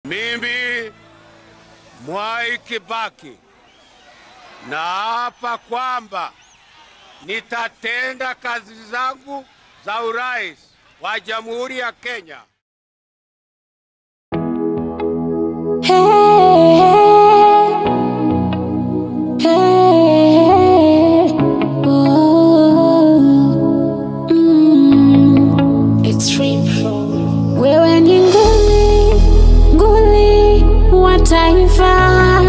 Mimi Mwai Kibaki naapa kwamba nitatenda kazi zangu za urais wa Jamhuri ya Kenya Wewe ni nguli, nguli wa taifa,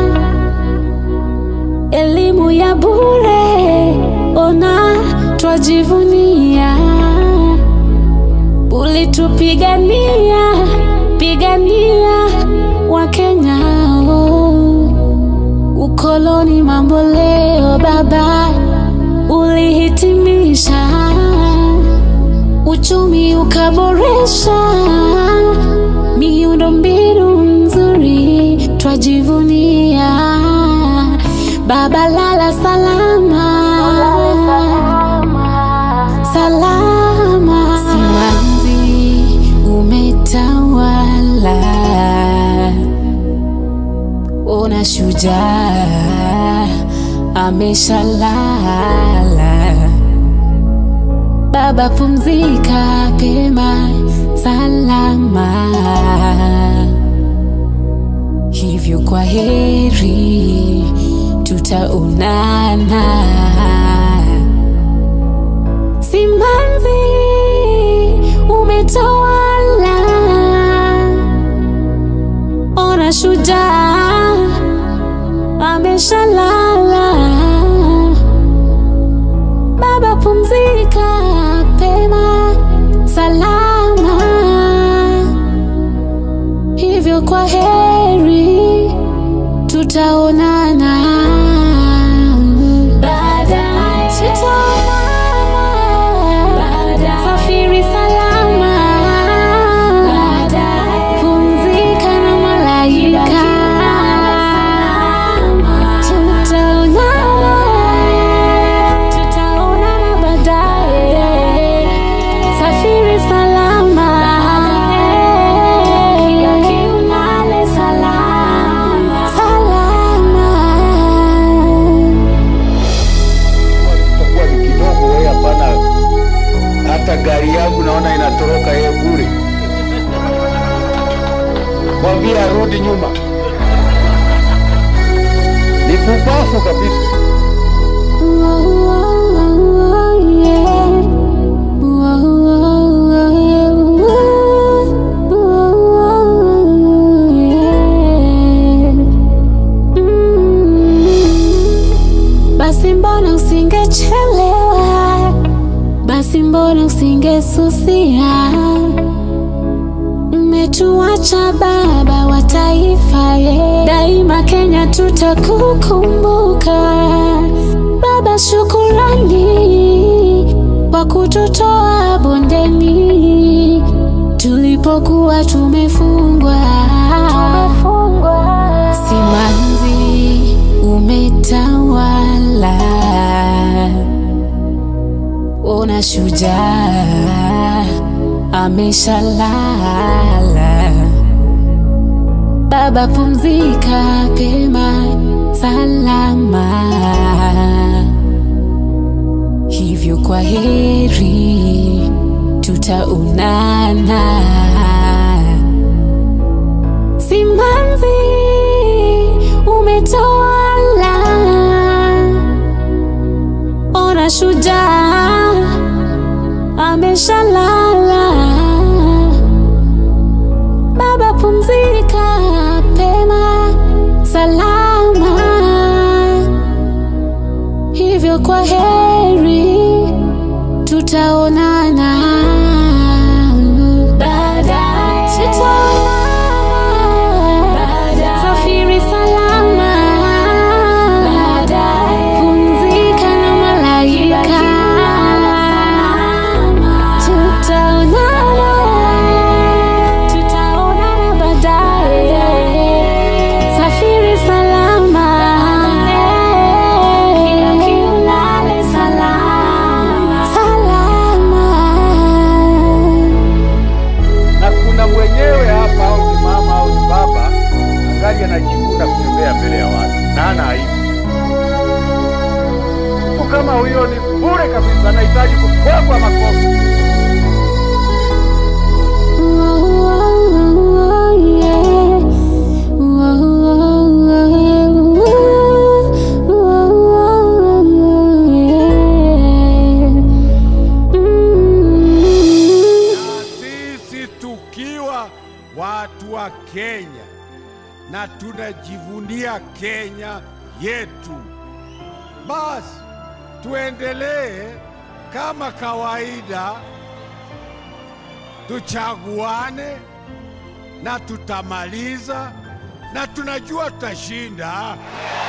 elimu ya bure, ona twajivunia, ulitupigania, pigania Wakenya, oh. ukoloni mambo leo baba, ulihitimisha uchumi ukaboresha, miundo mbinu nzuri twajivunia. Baba lala salama, salama. Simanzi umetawala, ona shujaa ameshalala. Baba pumzika pema salama, hivyo kwa heri tutaonana. Simanzi umetawala, ona shujaa ameshalala. Baba pumzika pema salama, hivyo kwa heri tutaonana baadaye, tutaonana baadaye, safiri salama baadaye, pumzika na malaika tutaonana tutaonana baadaye, safiri salama Ulale salama salama. itakuwa ni kidogo wewe, hapana. Hata gari yangu naona inatoroka yeye bure. Mwambie arudi nyuma, ni kubafu kabisa. Basi mbona usingechelewa? Basi mbona usingesusia? Umetuacha baba wa taifa ye. Daima Kenya tutakukumbuka baba, shukurani kwa kututoa bondeni tulipokuwa tumefungwa. Simanzi umetawala, ona shujaa ameshalala. Baba pumzika pema salama, hivyo kwa heri tutaonana. Simanzi umetawala, ona shujaa ameshalala. Baba pumzika pema salama, hivyo kwa heri tutaonana baadaye, tutaonana safiri salama baadaye, pumzika na malaika tutaonana tutaonana baadaye, safiri salama ulale salama salama anajikuna kutembea mbele ya watu na hana aibu. Mtu kama huyo ni bure kabisa, anahitaji kupigwa makofi. na sisi tukiwa watu wa Kenya na tunajivunia Kenya yetu, basi tuendelee kama kawaida, tuchaguane na tutamaliza, na tunajua tutashinda.